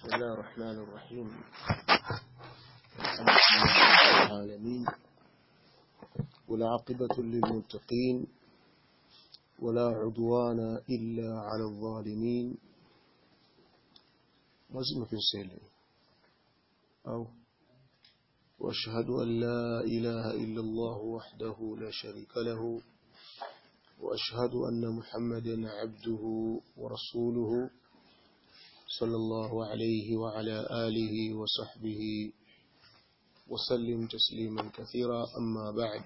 بسم الله الرحمن الرحيم الحمد لله رب العالمين والعاقبة للمتقين ولا عدوان إلا على الظالمين وزم في السلم أو وأشهد أن لا إله إلا الله وحده لا شريك له وأشهد أن محمدا عبده ورسوله صلى الله عليه وعلى آله وصحبه وسلم تسليما كثيرا أما بعد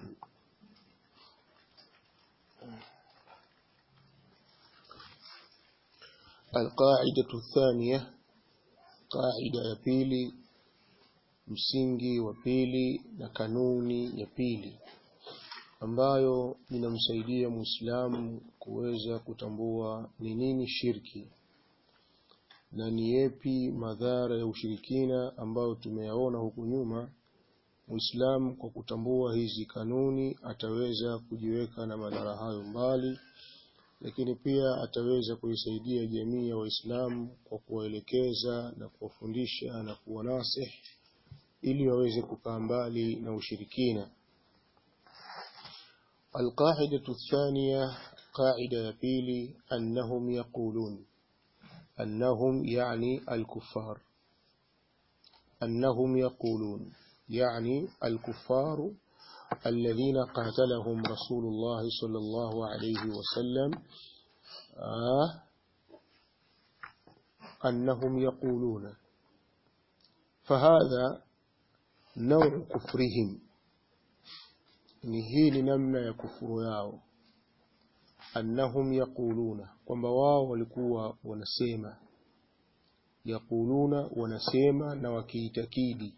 القاعدة الثانية قاعدة ya pili msingi wa pili na kanuni ya pili ambayo inamsaidia Muislamu kuweza kutambua ni nini shirki na ni yepi madhara ya ushirikina ambayo tumeyaona huku nyuma. Muislamu kwa kutambua hizi kanuni ataweza kujiweka na madhara hayo mbali, lakini pia ataweza kuisaidia jamii ya Waislamu kwa kuwaelekeza na kuwafundisha na kuwanasihi ili waweze kukaa mbali na ushirikina. القاعدة الثانية قاعدة يبيلي أنهم يقولون أنهم يعني الكفار أنهم يقولون يعني الكفار الذين قاتلهم رسول الله صلى الله عليه وسلم آه أنهم يقولون فهذا نوع كفرهم ni hii ni namna ya kufuru yao annahum yaquluna kwamba wao walikuwa wanasema yaquluna wanasema na wakiitakidi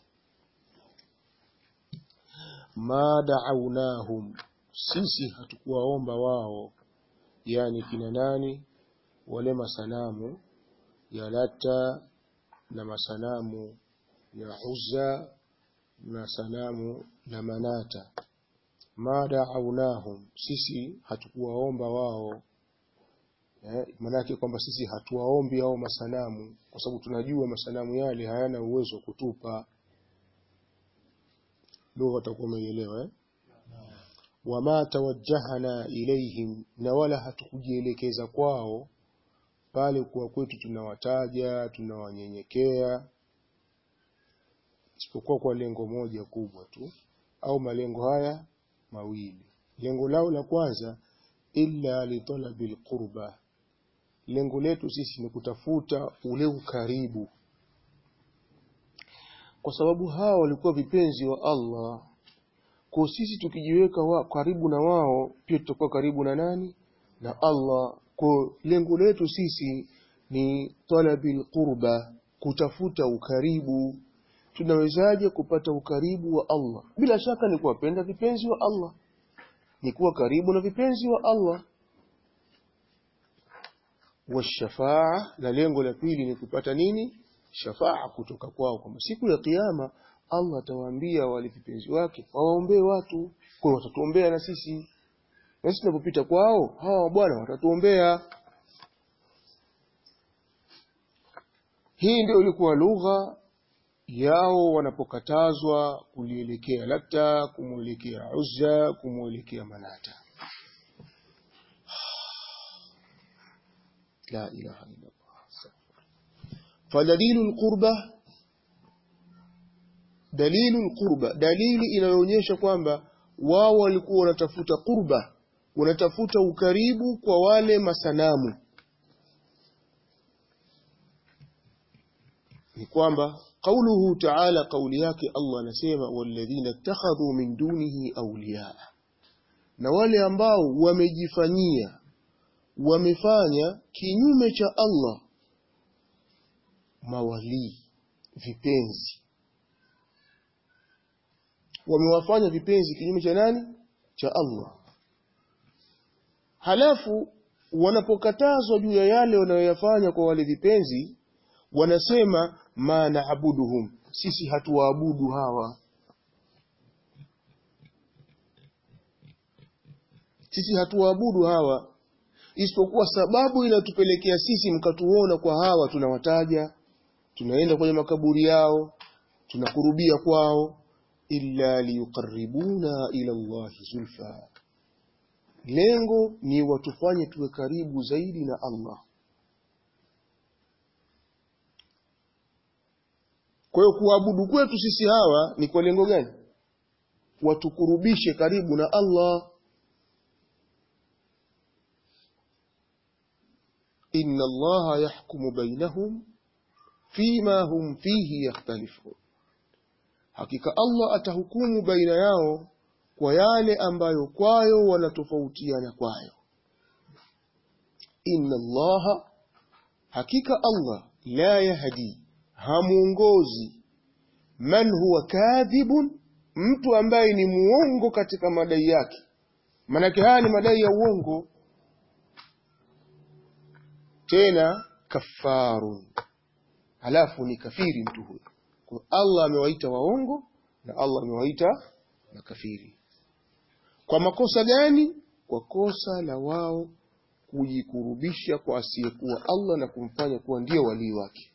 ma da'awnahum sisi hatukuwaomba wao yani kina nani wale masanamu ya lata na masanamu ya uzza na sanamu la manata ma da'awnahum sisi hatukuwaomba wao eh, manake kwamba sisi hatuwaombi hao masanamu kwa sababu tunajua masanamu yale hayana uwezo wa kutupa lugha utakuwa umeielewa eh? wama tawajjahana ilaihim na wala hatukujielekeza kwao pale kuwa kwetu tunawataja tunawanyenyekea isipokuwa kwa lengo moja kubwa tu au malengo haya mawili lengo lao la kwanza illa litalabil qurba lengo letu sisi ni kutafuta ule ukaribu kwa sababu hawa walikuwa vipenzi wa Allah kwa sisi tukijiweka wa, karibu na wao pia tutakuwa karibu na nani na Allah kwa lengo letu sisi ni talabil qurba kutafuta ukaribu tunawezaje kupata ukaribu wa Allah bila shaka ni kuwapenda vipenzi wa Allah ni kuwa karibu na vipenzi wa Allah washafaa na lengo la pili ni kupata nini shafaa kutoka kwao kwamba siku ya kiyama Allah atawaambia wale vipenzi wake wawaombee watu kwa watatuombea na sisi na sisi tunapopita kwao hawa bwana watatuombea hii ndio ilikuwa lugha yao wanapokatazwa kulielekea Lata, kumwelekea Uzza, kumwelekea Manata. La ilaha illa Allah. Fadalilu alqurba dalilu alqurba, dalili inayoonyesha kwamba wao walikuwa wanatafuta qurba, wanatafuta ukaribu kwa wale masanamu, ni kwamba قوله تعالى قولياك الله نسيما والذين اتخذوا من دونه أولياء na wale ambao wamejifanyia wamefanya kinyume cha Allah mawalii vipenzi wamewafanya vipenzi kinyume cha nani cha Allah halafu wanapokatazwa juu ya yale wanayoyafanya kwa wale vipenzi wanasema ma naabuduhum sisi hatuwaabudu hawa sisi hatuwaabudu hawa isipokuwa sababu inatupelekea sisi mkatuona kwa hawa tunawataja tunaenda kwenye makaburi yao tunakurubia kwao illa liyuqarribuna ila Allahi zulfa lengo ni watufanye tuwe karibu zaidi na Allah kwa hiyo kuabudu kwetu sisi hawa ni kwa lengo gani watukurubishe karibu na Allah inna Allah yahkumu bainahum fima hum fihi yakhtalifun hakika Allah atahukumu baina yao kwa yale ambayo kwayo wanatofautiana kwayo inna allaha hakika Allah la yahdi hamuongozi man huwa kadhibun mtu ambaye ni muongo katika madai yake manake haya ni madai ya uongo tena kafarun halafu ni kafiri mtu huyo kwa Allah amewaita waongo na Allah amewaita makafiri kwa makosa gani kwa kosa la wao kujikurubisha kwa asiyekuwa Allah na kumfanya kuwa ndio walii wake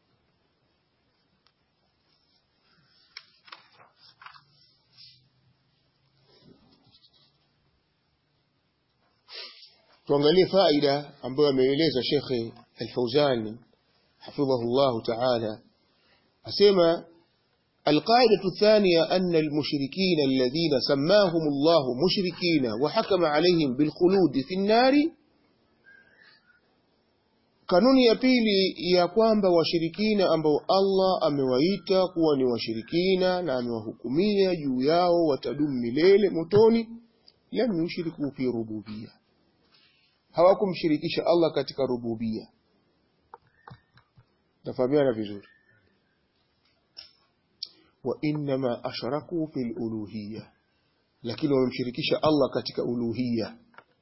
tuangalie faida ambayo ameeleza Sheikh Al-Fauzani hafidhahu Allah ta'ala asema القاعدة الثانية أن المشركين الذين سماهم الله مشركين وحكم عليهم بالخلود في النار kanuni ya pili ya kwamba washirikina ambao Allah amewaita kuwa ni washirikina na amewahukumia juu yao watadumu milele motoni lam yushriku fi rububia hawakumshirikisha Allah katika rububia tafahamiana vizuri wa innama ashraku fil uluhiyya lakini wamemshirikisha Allah katika uluhiyya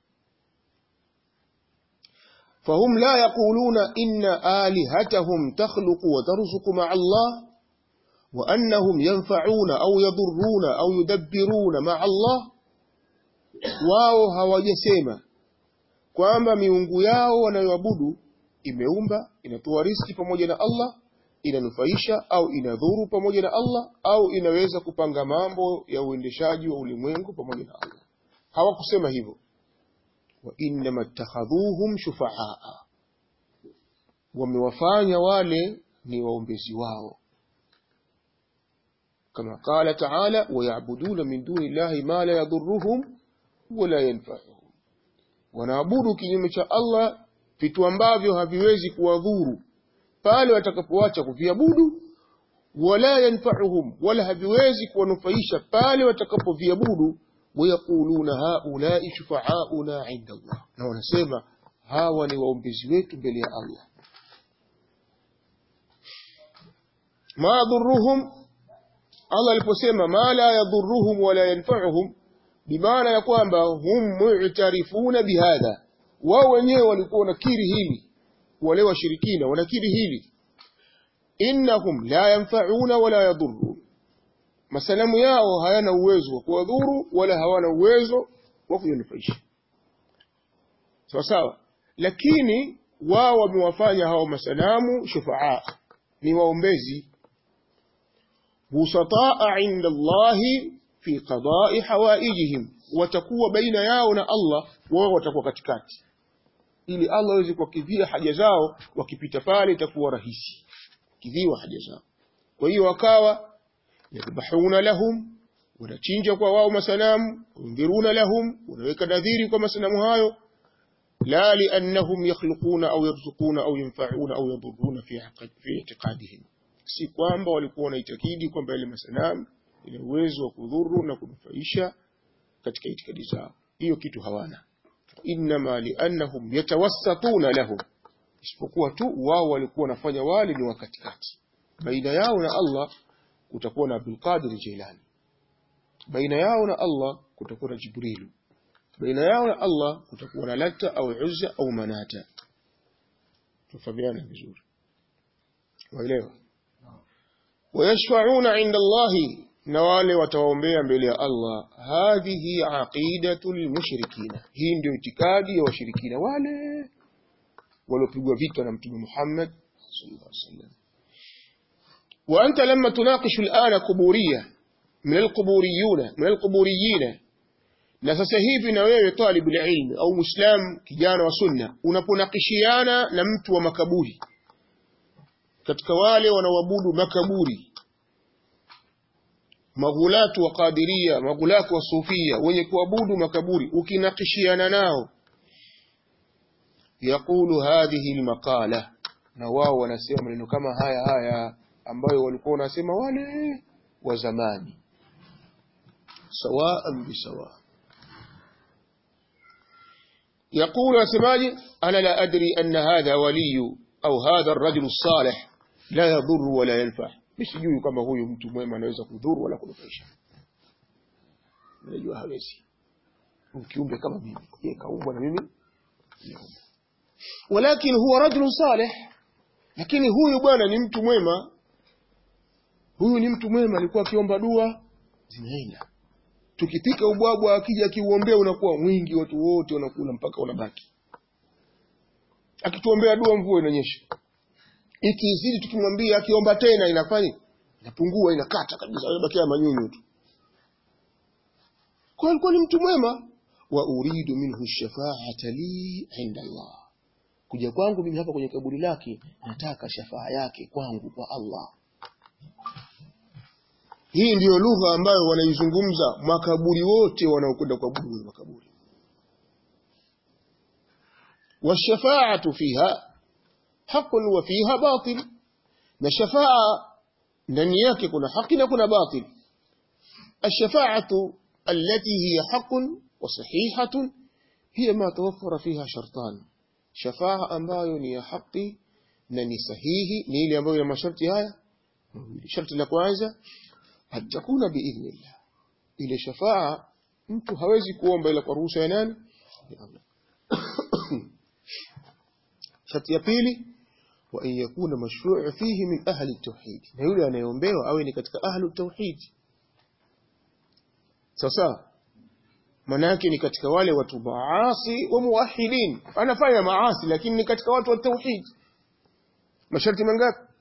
فهم لا يقولون إن آلهتهم تخلق وترزق مع الله وأنهم ينفعون أو يضرون أو يدبرون مع الله wao hawajasema kwamba miungu yao wanayoabudu imeumba inatoa riski pamoja na Allah inanufaisha au inadhuru pamoja na Allah au inaweza kupanga mambo ya uendeshaji wa ulimwengu pamoja na Allah hawakusema hivyo wa innama ittakhadhuhum shufaa wamewafanya wale ni waombezi wao kama qala ta'ala wayabuduna min duni llahi ma la yadhurruhum wala yanfa'uhum wanaabudu kinyume cha Allah vitu ambavyo haviwezi kuwadhuru pale watakapoacha kuviabudu wala yanfa'uhum wala haviwezi kuwanufaisha pale watakapoviabudu wayaquluna haulai shufa'auna 'inda Allah na wanasema hawa ni waombezi wetu mbele ya Allah ma dhurruhum Allah aliposema ma la yadhurruhum wala yanfa'uhum bimaana ya kwamba hum mu'tarifuna bihadha wao wenyewe walikuwa wanakiri hili wale washirikina wanakiri hili innahum la yanfa'una wala yadhurrun masanamu yao hayana uwezo wa kuwadhuru wala hawana uwezo wa kuyanufaisha sawa sawa lakini wao wamewafanya hao masanamu shufaa ni waombezi busataa inda Allahi fi qada'i hawaijihim watakuwa baina yao na Allah wao watakuwa katikati ili Allah aweze kuwakidhia haja zao wakipita pale itakuwa rahisi kidhiwa haja zao kwa hiyo wakawa yadhbahuna lahum wanachinja kwa wao masanamu yundhiruna lahum wanaweka nadhiri kwa masanamu hayo la liannahum yakhluquna au yarzuquna au yanfa'una au yadhurruna fi fi i'tiqadihim si kwamba walikuwa wanaitakidi kwamba yale masanamu ina uwezo wa kudhuru na kunufaisha katika itikadi zao hiyo kitu hawana inma liannahum yatawassatuna lahum isipokuwa tu wao walikuwa wanafanya wale ni wakatikati baina yao na Allah kutakuwa na Abdul Qadir Jilani baina yao na Allah kutakuwa na Jibrilu baina yao na Allah kutakuwa na Lata au Uzza au Manata tufahamiana vizuri waelewa wayashfa'una 'inda Allahi na wale watawaombea mbele ya Allah hadhihi aqidatul mushrikina hii ndio itikadi ya washirikina wale waliopigwa vita na mtume Muhammad sallallahu alaihi wasallam وأنت لما تناقش الآن قبورية من القبوريون من القبوريين na sasa hivi na wewe talib ilm au muislam kijana wa sunna unaponakishiana na mtu wa makaburi katika wale wanaoabudu makaburi maghulatu wa qadiria maghulatu wa sufia wenye kuabudu makaburi ukinakishiana nao yaqulu hadhihi almaqala na wao wanasema maneno kama haya haya ambayo walikuwa wanasema wale wa zamani sawaan bisawa يقول أسماجي أنا لا أدري أن هذا ولي أو هذا الرجل الصالح لا يضر ولا ينفع مش يجوي كما هو mtu mwema anaweza kudhuru wala kunufaisha najua hawezi mkiumbe kama mimi yeye kaumbwa na mimi walakin huwa rajul salih lakini huyu bwana ni mtu mwema huyu ni mtu mwema alikuwa akiomba dua zinaenda tukipika ubwabwa akija akiuombea unakuwa mwingi watu wote wanakula mpaka unabaki akituombea dua mvua inanyesha ikizidi tukimwambia akiomba tena inafanya inapungua inakata kabisa inabakia manyunyu tu kwa alikuwa ni mtu mwema wa uridu minhu shafaata li inda Allah kuja kwangu mimi hapa kwenye kaburi lake nataka shafaa yake kwangu kwa Allah hii ndiyo lugha ambayo wanaizungumza makaburi wote wanaokwenda kuabudu kwenye makaburi washafaatu fiha haqun wa fiha batil na shafaa ndani yake kuna haki na kuna batil الشفاعة التي هي حق وصحيحة هي ما توفر فيها شرطان شفاعة ambayo ni ya haki na ni sahihi ni ile ambayo ina masharti haya sharti la kwanza hatakuna biidhnillah ile shafaa mtu hawezi kuomba ila kwa ruhusa ya nani ya Allah sharti ya pili wa an yakuna mashru'u fihi min ahli at-tauhid na yule anayeombewa awe ni katika ahli at-tauhid sasa manake ni katika wale watu maasi wa muwahidin anafanya maasi lakini ni katika watu wa tauhid masharti mangapi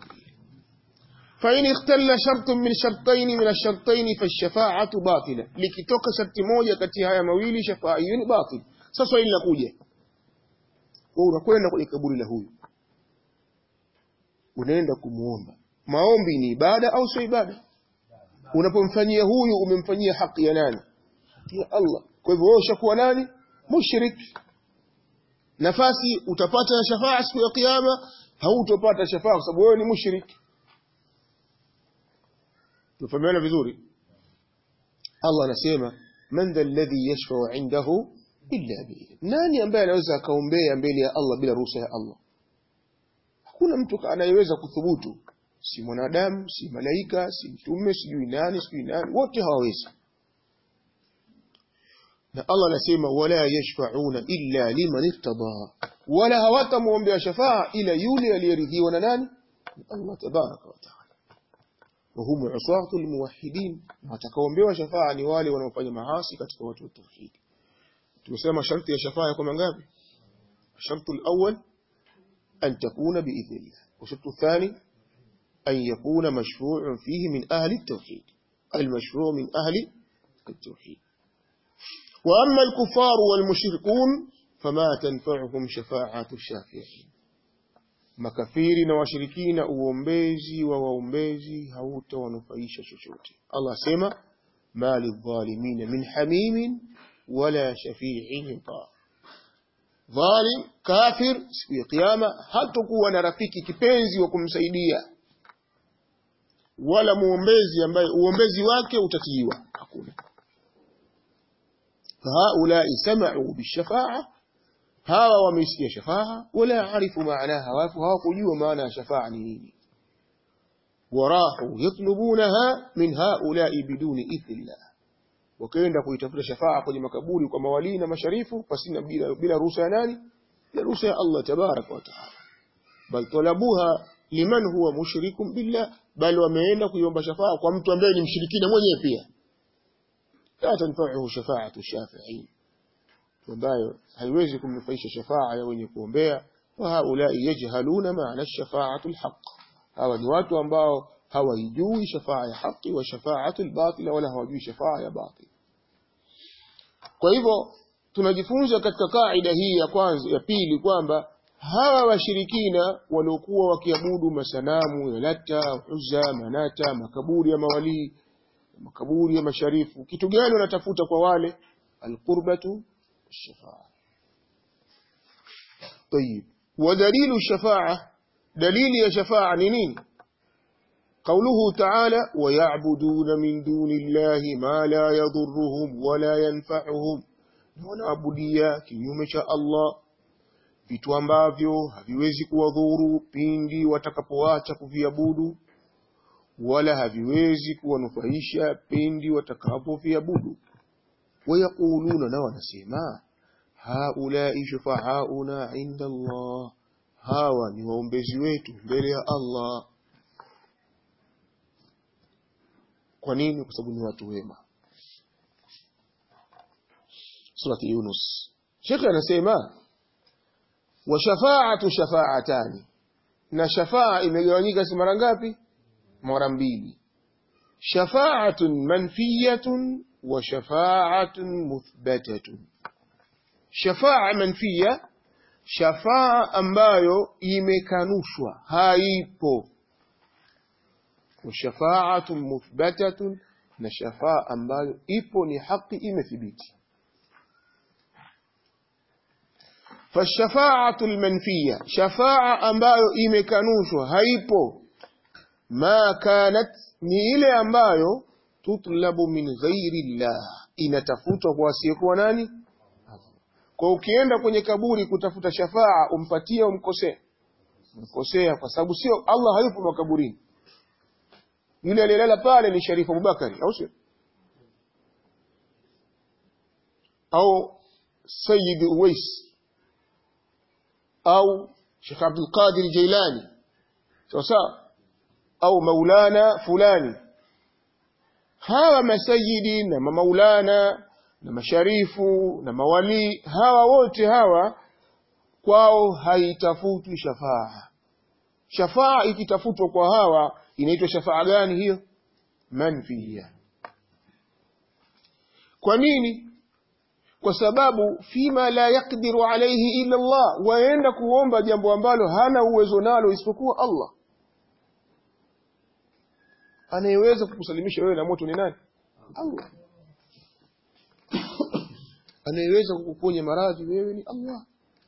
فإن اختل شرط من شرطين من الشرطين فالشفاعة باطلة لكتوك شرط موجة كتي هيا مويلي شفاعيين باطل sasa hili linakuja wewe unakwenda kwenye kaburi la huyu unaenda kumuomba maombi ni ibada au sio ibada unapomfanyia huyu umemfanyia haki ya nani ya Allah kwa hivyo wewe ushakuwa nani mushrik nafasi utapata shafaa siku ya kiyama hautopata shafaa kwa sababu wewe ni mushrik tufahamiana vizuri Allah anasema man dha alladhi yashfa'u 'indahu illa bihi nani ambaye anaweza akaombea mbele ya Allah bila ruhusa ya Allah hakuna mtu anayeweza kuthubutu si mwanadamu si malaika si mtume sijui nani sijui nani wote hawawezi na Allah anasema wala yashfa'una illa liman irtada wala hawatamuombea shafaa ila yule aliyeridhiwa na nani Allah tabaraka wa taala وهم عصاة الموحدين watakaoombewa shafaa ni wale wanaofanya maasi katika watu wa tauhid tumesema sharti ya shafaa yako mangapi shartu al-awwal an takuna biidhnillah wa shartu athani an yakuna mashru'un fihi min ahli at-tauhid al-mashru' min ahli at-tauhid wa amma al-kuffar wal-mushrikun fama tanfa'uhum shafa'atu ash-shafi'in makafiri na washirikina uombezi wa waombezi hautawanufaisha chochote Allah asema mali dhalimina min hamimin wala shafi'in yuta dhalim kafir siku ya kiyama hatakuwa na rafiki kipenzi wa kumsaidia wala muombezi ambaye uombezi wake utatiiwa hakuna fahaulai sama'u bishafa'a hawa wameisikia shafaa wala arifu maanaha wafu hawakujua maana ya shafaa ni nini warahu yatlubunaha min haulai biduni idhnillah wakaenda kuitafuta shafaa kwenye makaburi kwa mawalii na masharifu pasina bila, bila ruhusa ya nani bila ruhusa ya Allah tabaraka wa taala bal talabuha liman huwa mushrikun billah bal wameenda kuiomba shafaa kwa mtu ambaye ni mshirikina mwenyewe pia la tanfa'uhu shafa'atu shafi'in ambayo haiwezi kumnufaisha shafaa ya wenye kuombea wa haulai yajhaluna maana shafa'atu alhaq hawa ni watu ambao hawaijui shafaa ya haki wa shafaatu albatila wala hawajui shafaa ya batil kwa hivyo tunajifunza katika kaida hii ya kwanza ya pili kwamba hawa washirikina waliokuwa wakiabudu masanamu ya Lata, Uzza, Manata, makaburi ya mawalii, makaburi ya masharifu, kitu gani wanatafuta kwa wale? Alqurbatu shafaa. طيب ودليل الشفاعة دليل الشفاعة نين قوله تعالى ويعبدون من دون الله ما لا يضرهم ولا ينفعهم wanaabudia kinyume cha Allah vitu ambavyo haviwezi kuwadhuru pindi watakapoacha kuviabudu wala haviwezi kuwanufaisha pindi watakapoviabudu wayaquluna na wanasema haulai shufaauna inda Allah hawa ni waombezi wetu mbele ya Allah kwa nini kwa sababu ni watu wema surati Yunus Sheikh anasema wa shafa'atu shafa'atani na shafaa imegawanyika si mara ngapi mara mbili shafa'atun manfiyatun wa shafa'atun muthbatatun shafaa manfiya shafaa ambayo imekanushwa haipo wa shafa'atun muthbatatun na shafaa ambayo ipo ni haki imethibiti فالشفاعة المنفية شفاعة ambayo imekanushwa haipo ma kanat ni ile ambayo tutlabu min ghairi llah inatafutwa kwa asiyekuwa nani kwa ukienda kwenye kaburi kutafuta shafaa umpatie umkosea umkosea kwa sababu sio Allah hayupo makaburini yule aliyelala pale ni Sharifu Abubakari au sio au Sayyid Uwais au Sheikh Abdul Qadir Jailani sawa sawa au maulana fulani hawa masayidi na maulana na masharifu na mawali hawa wote hawa kwao haitafutwi shafaa shafaa ikitafutwa kwa hawa inaitwa shafaa gani hiyo manfiya kwa nini kwa sababu fima la yakdiru alayhi illa Allah waenda kuomba jambo ambalo hana uwezo nalo isipokuwa Allah anayeweza kukusalimisha wewe na moto ni nani Allah anayeweza kukuponya maradhi wewe ni Allah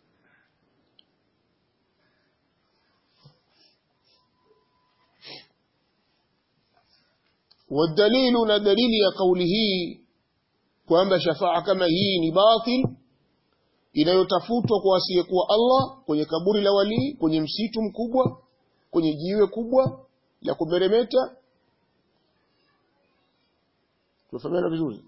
والدليل ندليل يا قوله kwamba shafaa kama hii ni batil inayotafutwa kwa asiyekuwa Allah kwenye kaburi la walii kwenye msitu mkubwa kwenye jiwe kubwa la kumeremeta tufahamiana vizuri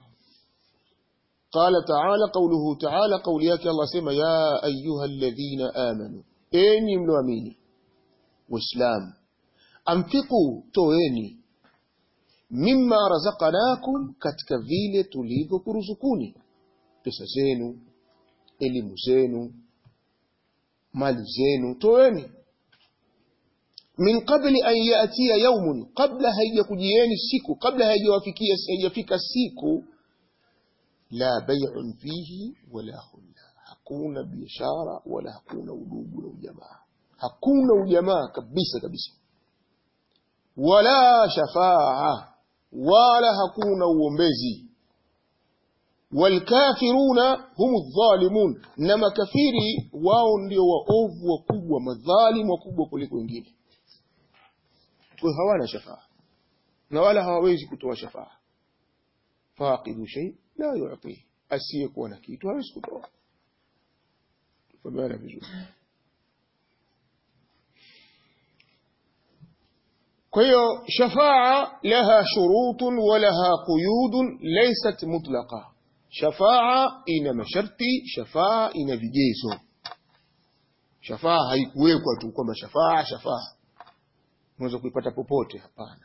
قال تعالى قوله تعالى قول yake Allah sema ya ayuha alladhina amanu enyi mloamini waislamu amfiku toeni mimma razaqnakum katika vile tulivyokuruzukuni pesa zenu elimu zenu mali zenu toeni min qabli an yatiya yaumun kabla haijakujieni siku kabla haijawafikia haijafika siku la bay'un fihi wala khulla hakuna biashara wala hakuna udugu na ujamaa hakuna ujamaa kabisa kabisa wala shafaa wala hakuna uombezi walkafiruna hum dhalimun na makafiri wao ndio waovu wakubwa madhalimu wakubwa kuliko wengine kwa hawana shafaa na wala hawawezi kutoa shafaa faqidu shay la yu'ti asiyekuwa na kitu hawezi kutoa fabiana vizuri kwa hiyo shafaa laha shurutun wa laha quyudun laysat mutlaqa shafaa ina masharti shafaa ina vigezo shafaa haikuwekwa tu kwamba shafaa shafaa unaweza kuipata popote hapana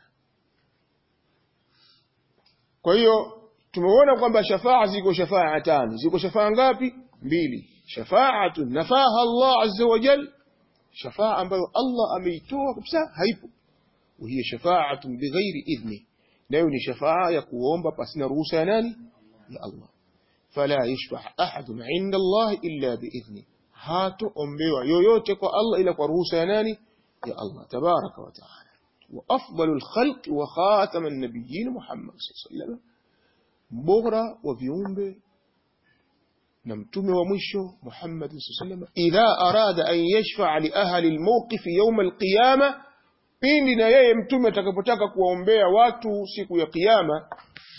kwa hiyo tumeona kwamba shafaa ziko shafaa tano ziko shafaa ngapi mbili shafaatu nafaha Allah azza wa jal shafaa ambayo Allah ameitoa kabisa haipo وهي شفاعة بغير إذنه nayo ni shafaa ya kuomba pasina ruhusa ya nani ya Allah fala yashfa ahadun inda Allah illa biidhni hatoombewa yoyote kwa Allah ila kwa ruhusa ya nani ya Allah tabaraka wa taala wa afdalul khalq wa khataman nabiyyin Muhammad sallallahu alaihi wasallam bora wa viumbe na mtume wa mwisho Muhammad sallallahu alaihi wasallam idha arada an yashfa li ahli almawqif yawm alqiyamah pindi na yeye mtume atakapotaka kuwaombea watu siku ya kiyama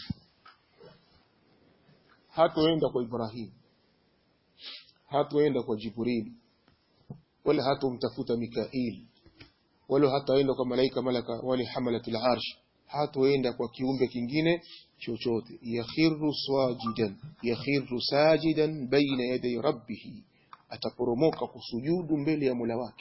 hatoenda kwa Ibrahim hatoenda kwa Jibril wala hatomtafuta Mikail wala hataenda kwa malaika malaka wala hamalatul arsh hatoenda kwa kiumbe kingine chochote yakhiru sajidan yakhiru sajidan baina yaday rabbih ataporomoka kusujudu mbele ya Mola wake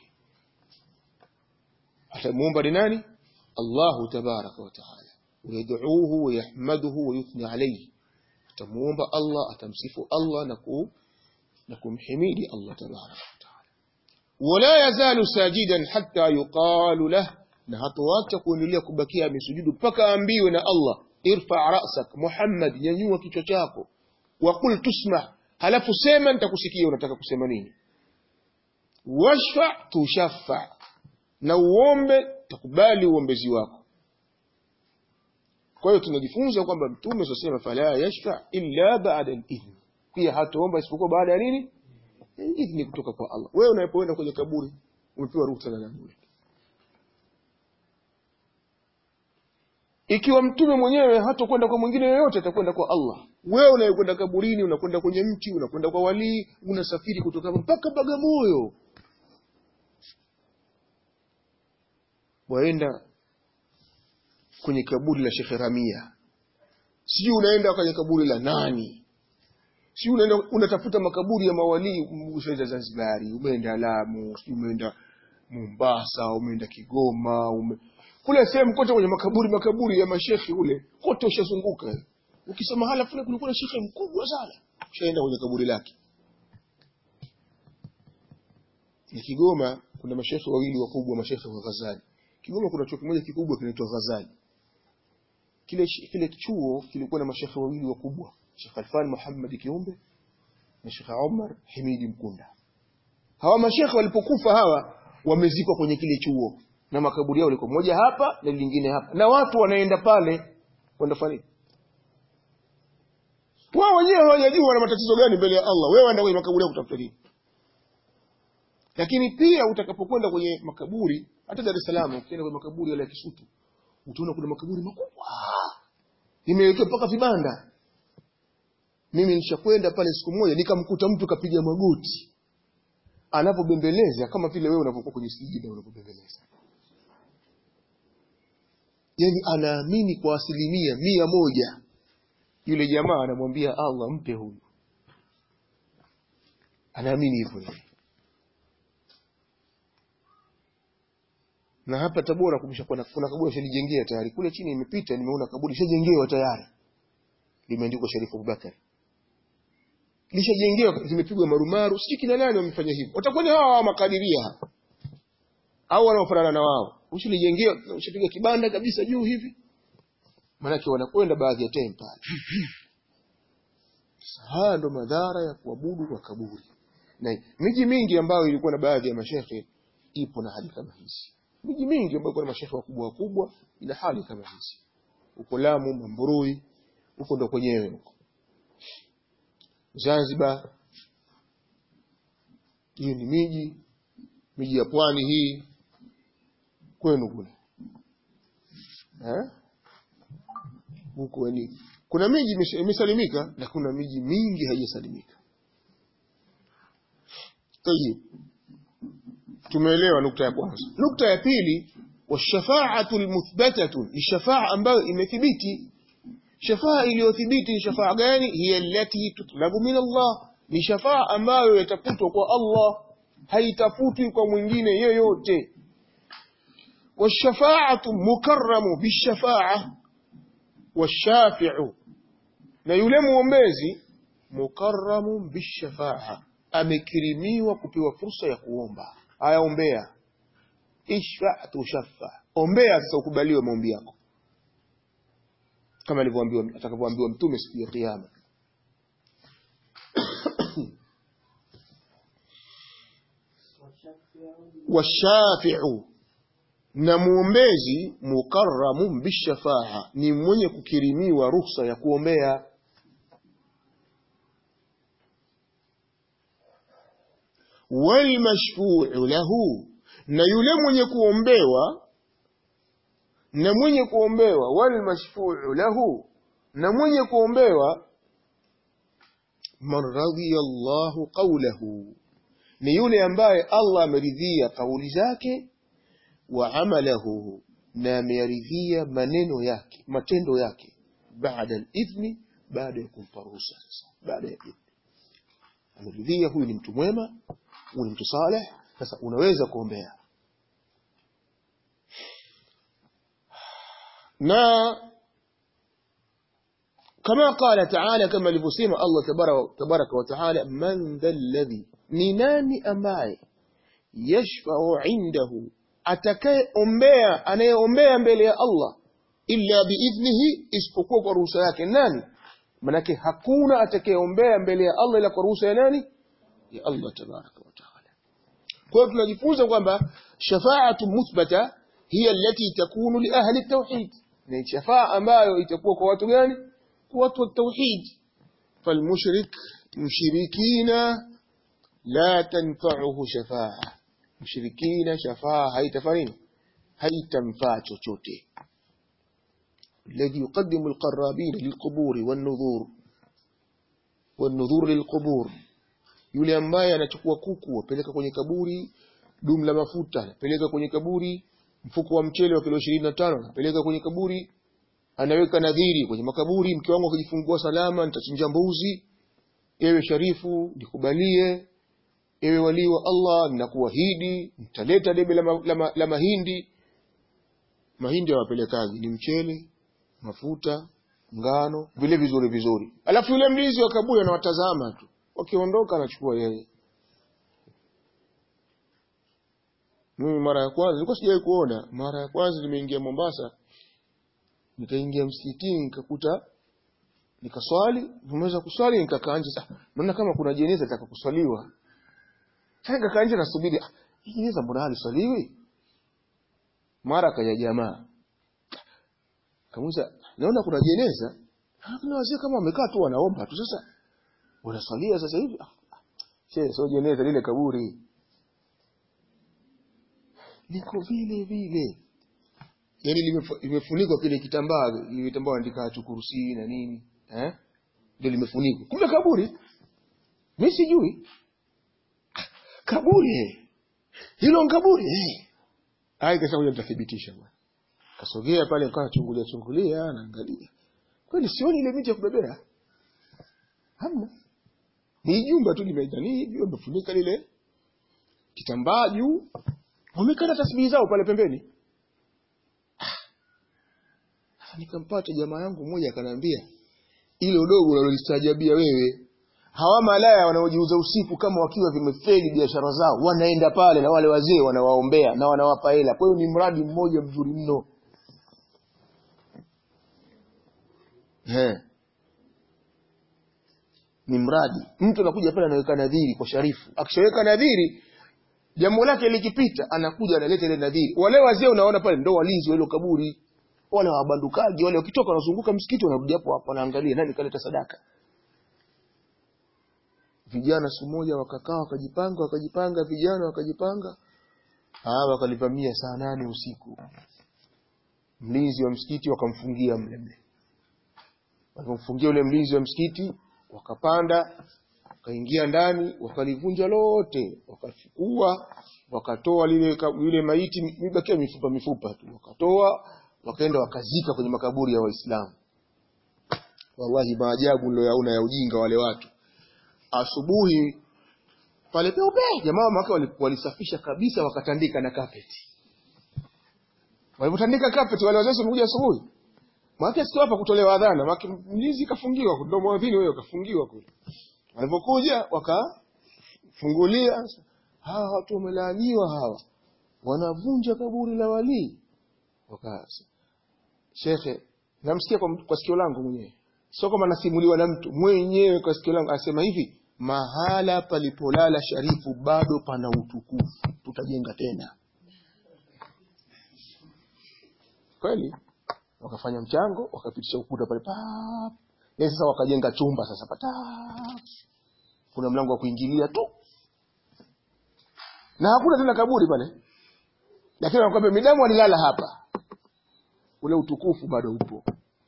atamuomba ni nani Allahu tabaraka wa taala ويدعوه ويحمده ويثني عليه atamuomba Allah atamsifu Allah na ku na kumhimidi Allah tabaraka wa taala wala yazalu sajidan hatta yuqalu lah na hatoacha kuendelea kubakia amesujudu mpaka ambiwe na Allah irfa ra'sak Muhammad nyanyua kichwa chako wa qul tusma halafu sema nitakusikia unataka kusema nini washfa tushaffa na uombe takubali uombezi wako kwa hiyo tunajifunza kwamba mtume sasema fala yashfa illa ba'da al-idhn pia hataomba isipokuwa baada ya nini idhni kutoka kwa Allah wewe unapoenda kwenye kaburi umepewa ruhusa na nani ikiwa mtume mwenyewe hatakwenda kwa mwingine yoyote atakwenda kwa Allah wewe unayekwenda kaburini unakwenda kwenye mti unakwenda kwa walii unasafiri kutoka mpaka Bagamoyo waenda kwenye kaburi la Sheikh Ramia sijui unaenda kwenye kaburi la nani sijui unaenda unatafuta makaburi ya mawalii umeenda Zanzibari umeenda Lamu sijui umeenda Mombasa umeenda Kigoma ume... kule sehemu kote kwenye makaburi makaburi ya mashekhi ule kote ushazunguka ukisema hala fulani kulikuwa na shekhe mkubwa sana ushaenda kwenye kaburi lake ya Kigoma kuna mashekhe wawili wakubwa mashekhe wa Ghazali Kigoma kuna chuo kimoja kikubwa kinaitwa Ghazali kile kile chuo kilikuwa na mashekhe wawili wakubwa Sheikh Alfan Muhammad Kiumbe na Sheikh Omar Himidi Mkunda hawa mashekhe walipokufa hawa wamezikwa kwenye kile chuo na makaburi yao liko moja hapa na lingine hapa na watu wanaenda pale wanafanya wao wenyewe hawajajua wana matatizo gani mbele ya Allah wewe enda kwenye makaburi yao kutafuta nini lakini pia utakapokwenda kwenye makaburi hata Dar es Salaam ukienda kwenye makaburi yale ya Kisutu utaona kuna makaburi makubwa nimewekewa mpaka vibanda mimi nishakwenda pale siku moja nikamkuta mtu kapiga magoti anapobembeleza kama vile wewe unapokuwa kwenye sijida unapobembeleza yani anaamini kwa asilimia mia moja yule jamaa anamwambia Allah mpe huyu anaamini hivyo yeye na hapa Tabora kumesha kuna, kuna kaburi shalijengea tayari kule chini imepita nimeona kaburi shajengewa tayari limeandikwa Sharifu Abubakar lishajengewa zimepigwa marumaru sijui kina nani wamefanya hivyo watakuwa ni hawa makadiria hapa au wanaofanana na wao ushilijengewa ushapiga kibanda kabisa juu hivi maanake wanakwenda baadhi ya time pale haya ndo madhara ya kuabudu kwa kaburi na miji mingi ambayo ilikuwa na baadhi ya mashehe ipo na hali kama hizi miji mingi ambayo kuna mashehe wakubwa wakubwa ina hali kama hizi huko Lamu Mamburui huko ndo kwenyewe huko Zanzibar hiyo ni miji miji ya pwani hii kwenu kule eh huko ni kuna miji imesalimika na kuna miji mingi haijasalimika tayib tumeelewa nukta ya kwanza nukta ya pili washafaatu almuthbatatu ni shafaa ambayo imethibiti shafaa iliyothibiti ni shafaa gani hiya allati tutlabu min Allah ni shafaa ambayo yatafutwa kwa Allah haitafutwi kwa mwingine yoyote washafaatu mukarramu bishafa'a washafi'u na yule muombezi mukarramu bishafa'a amekirimiwa kupewa fursa ya kuomba aya ombea ishfa tushaffa ombea sasa ukubaliwe maombi yako kama alivyoambiwa atakavyoambiwa mtume siku ya kiyama washafi'u na muombezi mukarramun bishafaa ni mwenye kukirimiwa ruhusa ya kuombea walmashfu'u lahu na yule mwenye kuombewa na mwenye kuombewa walmashfu'u lahu na mwenye kuombewa man radhiya Allahu qawlahu ni yule ambaye Allah ameridhia kauli zake wa amalahu na ameridhia maneno yake matendo yake baada al-idhni baada ya kumpa ruhusa baada ya idhni ameridhia huyu ni mtu mwema huyu ni mtu saleh sasa unaweza kuombea na kama qala taala kama alivyosema Allah tabaraka wa taala man dha alladhi ni nani ambaye yashfa'u indahu atakayeombea anayeombea mbele ya Allah illa biidhnihi isipokuwa kwa ruhusa yake nani manake hakuna atakayeombea mbele ya Allah ila kwa ruhusa ya nani ya Allah tabaraka wa taala kwa hiyo tunajifunza kwamba shafa'atu muthbata hiya allati takunu li ahli at-tauhid ni shafaa ambayo itakuwa kwa watu gani kwa watu wa tauhid falmushrik mushrikina la tanfa'uhu shafa'a mushrikina shafa'a haitafanya haitamfaa chochote الذي يقدم القرابين للقبور والنذور والنذور للقبور yule ambaye anachukua kuku apeleka kwenye kaburi dumu la mafuta anapeleka kwenye kaburi mfuko wa mchele wa kilo 25 anapeleka kwenye kaburi anaweka nadhiri kwenye makaburi mke wangu akijifungua salama nitachinja mbuzi ewe sharifu nikubalie ewe walii wa Allah ninakuahidi nitaleta debe la, ma, la, ma, la mahindi mahindi hawapelekaji ni mchele mafuta ngano vile vizuri vizuri alafu yule mlinzi wa kaburi anawatazama tu wakiondoka anachukua yeye mimi mara ya kwanza nilikuwa sijawahi kuona mara ya kwanza nimeingia Mombasa nikaingia msikitini nikakuta nikaswali nimeweza kuswali nikakaa nje sasa naona kama kuna jeneza litaka kuswaliwa sasa nikakaa nje nasubiri ah hii jeneza mbona haliswaliwi mara kaja jamaa kamuza naona kuna jeneza kuna wazee kama wamekaa tu wanaomba tu sasa wanaswalia sasa hivi shehe sio jeneza lile kaburi liko vile vile yani limefunikwa kile kitambaa ile kitambaa andika chukurusi na nini eh ndio limefunikwa kumbe kaburi mimi sijui kaburi eh hilo kaburi eh ai kasha kuja nitathibitisha bwana kasogea pale nikawa chungulia chungulia naangalia kweli sioni ile miti ya kubebea hamna ni jumba tu limeitani hivi wamefunika lile kitambaa juu wamekata tasbihi zao pale pembeni ah. nikampata jamaa yangu mmoja akaniambia ile udogo unalolistajabia wewe hawa malaya wanaojiuza usiku kama wakiwa vimefeli biashara zao wanaenda pale na wale wazee wanawaombea na wanawapa hela kwa hiyo ni mradi mmoja mzuri mno He. ni mradi mtu anakuja pale anaweka nadhiri kwa sharifu akishaweka nadhiri jambo lake likipita anakuja analeta ile nadhiri wale wazee unaona pale ndo walinzi wa ile kaburi wale wabandukaji wale wakitoka wanazunguka msikiti wanarudi hapo hapo wanaangalia nani kaleta sadaka vijana siku moja wakakaa wakajipanga wakajipanga vijana wakajipanga hawa wakalivamia saa nane usiku mlinzi wa msikiti wakamfungia mle mle walipomfungia ule mlinzi wa msikiti wakapanda wakaingia ndani wakalivunja lote wakachukua wakatoa lile yule maiti imebakia mifupa mifupa tu wakatoa wakaenda wakazika kwenye makaburi ya waislamu wallahi maajabu niliyoyaona ya ujinga wale watu asubuhi pale peupe jamaa maka walisafisha kabisa wakatandika na kapeti walipotandika kapeti wale wazazi wamekuja asubuhi maana sio hapa kutolewa adhana maana mlinzi kafungiwa ndio mwadhini wewe kafungiwa kule walipokuja wakafungulia hawa watu wamelaaniwa hawa wanavunja kaburi la walii wakasa shekhe namsikia kwa, kwa sikio langu mwenyewe sio kama nasimuliwa na mtu mwenyewe kwa sikio langu anasema hivi mahala palipolala sharifu bado pana utukufu tutajenga tena kweli wakafanya mchango wakapitisha ukuta pale pap Yaani sasa wakajenga chumba sasa patap kuna mlango wa kuingilia tu na hakuna tena kaburi pale lakini wanakwambia midamu alilala hapa ule utukufu bado upo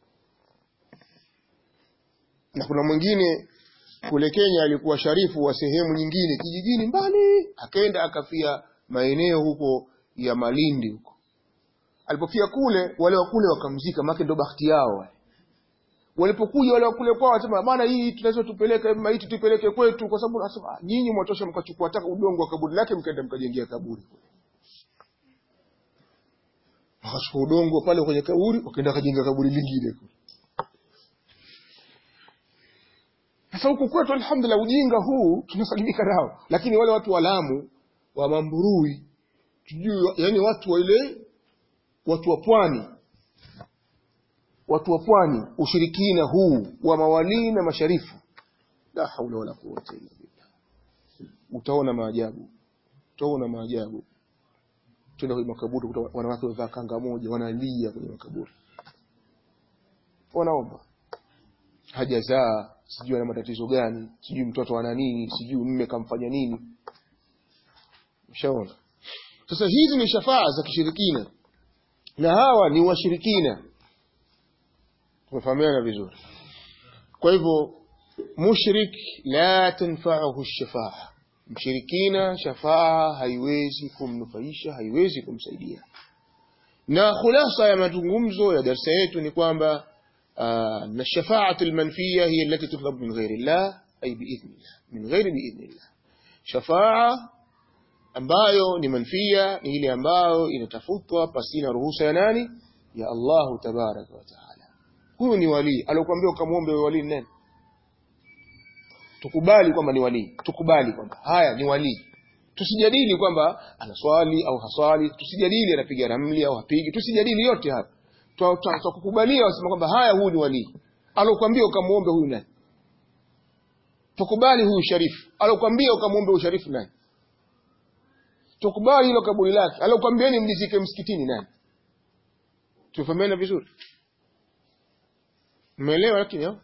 na kuna mwingine kule Kenya alikuwa sharifu wa sehemu nyingine kijijini mbali akaenda akafia maeneo huko ya Malindi huko alipofia kule wale wa kule wakamzika maana ndo bahati yao wale walipokuja wale wa kule kwao wasema bwana hii tunaweza tupeleke maiti tupeleke kwetu kwa sababu nasema "Ah, nyinyi mwatosha mkachukua taka udongo wa kaburi lake mkaenda mkajengea kaburi wakachukua udongo pale kwenye kaburi wakaenda kajenga kaburi lingine kule Sasa huku kwetu alhamdulillah ujinga huu tunasalimika nao, lakini wale watu wa Lamu wa Mamburui tujue, yani watu wa ile watu wa pwani, watu wa pwani, ushirikina huu wa mawalii na masharifu, la haula wala quwwata illa billah. Utaona maajabu, utaona maajabu. Tuna kwenye makaburi, kuta wanawake wamevaa kanga moja, wanalia kwenye makaburi, wanaomba hajazaa sijui ana matatizo gani sijui mtoto ana nini sijui mme kamfanya nini ushaona sasa hizi ni shafaa za kishirikina na hawa ni washirikina tumefahamiana vizuri kwa hivyo mushrik la tanfa'uhu shafaa mshirikina shafaa haiwezi kumnufaisha haiwezi kumsaidia na khulasa ya mazungumzo ya darsa yetu ni kwamba آه، أن الشفاعة المنفية هي التي تطلب من غير الله أي بإذن الله من غير بإذن الله شفاعة ambayo ni manfia ni ile ambayo inatafutwa pasina ruhusa ya nani ya Allahu tabaraka wa taala huyu ni walii alokuambia ukamwombe wewe walii ni nani tukubali kwamba ni walii tukubali kwamba haya ni walii tusijadili kwamba anaswali au haswali tusijadili anapiga ramli au hapigi tusijadili yote hapa tutakukubalia wasema kwamba haya huyu ni walii alokuambia ukamwombe huyu nani tukubali huyu sharifu alokuambia ukamwombe huyu sharifu nani tukubali hilo kaburi lake alokuambieni mlizike msikitini nani tufahamiana vizuri mmeelewa lakini au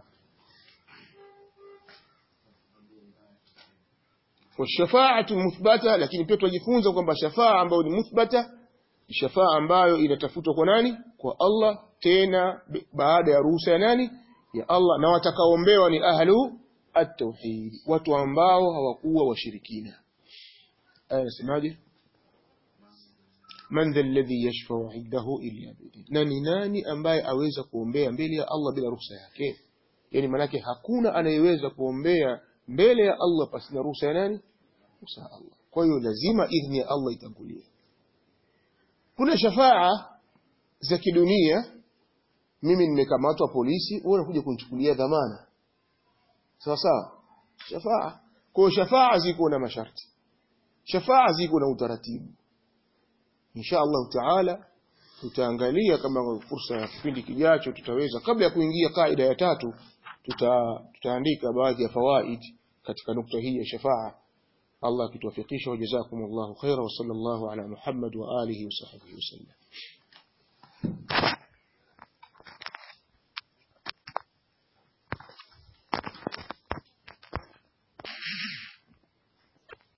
washafaatu muthbata lakini pia tunajifunza kwamba shafaa ambayo ni muthbata shafaa ambayo inatafutwa kwa nani kwa Allah tena baada ya ruhusa ya nani ya Allah na watakaoombewa ni ahlu at-tauhid watu ambao hawakuwa washirikina aya nasemaje man dha alladhi yashfa'u 'indahu illa bi'idhni nani nani ambaye aweza kuombea mbele ya Allah bila ruhusa yake yani manake hakuna anayeweza kuombea mbele ya Allah pasina ruhusa ya nani ruhusa ya Allah kwa hiyo lazima idhni ya Allah itangulie kuna shafaa za kidunia mimi nimekamatwa polisi wewe unakuja kunichukulia dhamana sawa sawa shafaa kwa shafaa ziko na masharti shafaa ziko na utaratibu insha Allah taala tutaangalia kama fursa ya kipindi kijacho tutaweza kabla ya kuingia kaida ya tatu tuta, tutaandika baadhi ya fawaid katika nukta hii ya shafaa Allah akituwafikisha wajazakumullahu khaira wa sallallahu ala Muhammad wa alihi wa sahbihi wasallam